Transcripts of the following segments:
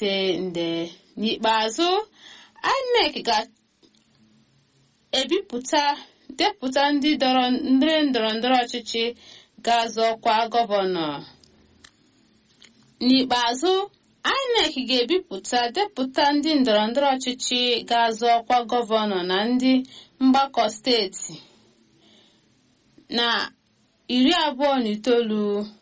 ise nde n'ikpeazụ INEC ga-ebipụta depụta ndị ndọrọ ndọrọ ọchịchị ga-azọ ọkwa gọvanọ n'ikpeazụ INEC ga-ebipụta depụta ndị ndọrọndọrọ ọchịchị ga-azọ ọkwa gọvanọ na ndị mgbakọ steeti na iri abụọ na itoolu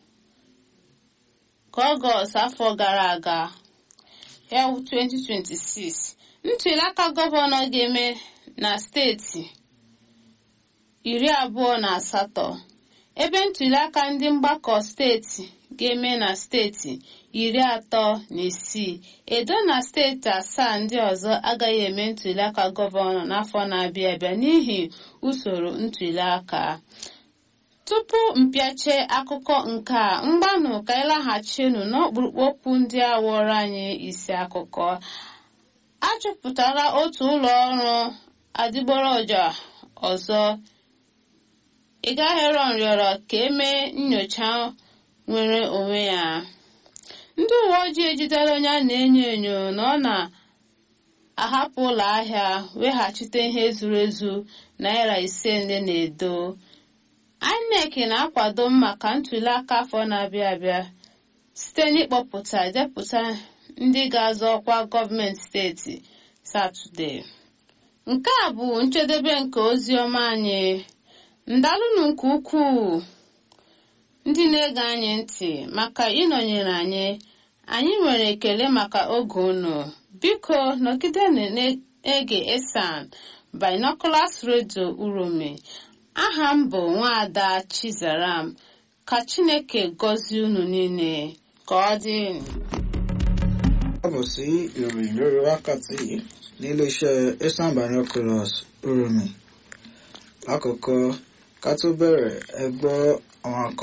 ka ọgọst afọ gara aga ya 2026 ntụliaka gọvanọ ga-eme na steeti iri abụọ na asatọ ebe ntụliaka ndị mgbakọ steeti ga-eme na steeti iri atọ na isii edo na steeti asaa ndị ọzọ agaghị eme ntụliaka gọvanọ n'afọ na-abịa abịa n'ihi usoro ntụliaka tupu mpịache akụkọ nke a mgbanụ ka ịlaghachinu n'ọkpụrụkpụ okwu ndị a wụrụ anyị isi akụkọ achọpụtara otu ụlọ ọrụ adịgboroja ọzọ ịgaheron rịọrọ ka emee nyocha nwere onwe ya ndị uwe ojii ejidela onye a na-enyo enyo na ọ na-ahapụ ụlọ ahịa weghachite ihe zuru ezu naira ise nde na edo INEC na-akwado maka ntụliaka afọ na-abịa abịa site n'ịkpọpụta depụta ndị ga-azọ ọkwa gọọmenti steeti satọde nke a bụ njedebe nke ozi ọma anyị ndalụnụ nke ukwuu ndị na-ege anyị ntị maka ịnọnyere anyị anyị nwere ekele maka oge unu biko nọgide na-ege esan binoculars radio urome aha m bụ nwaada chizaram ka chineke gọzie unu niile ka ọ dị káàbọ̀ sí ìròyìn lórí wákàtí níléeṣẹ́ esan binoculars urome lákòókò ká tó bẹ̀rẹ̀ ẹ gbọ́ àwọn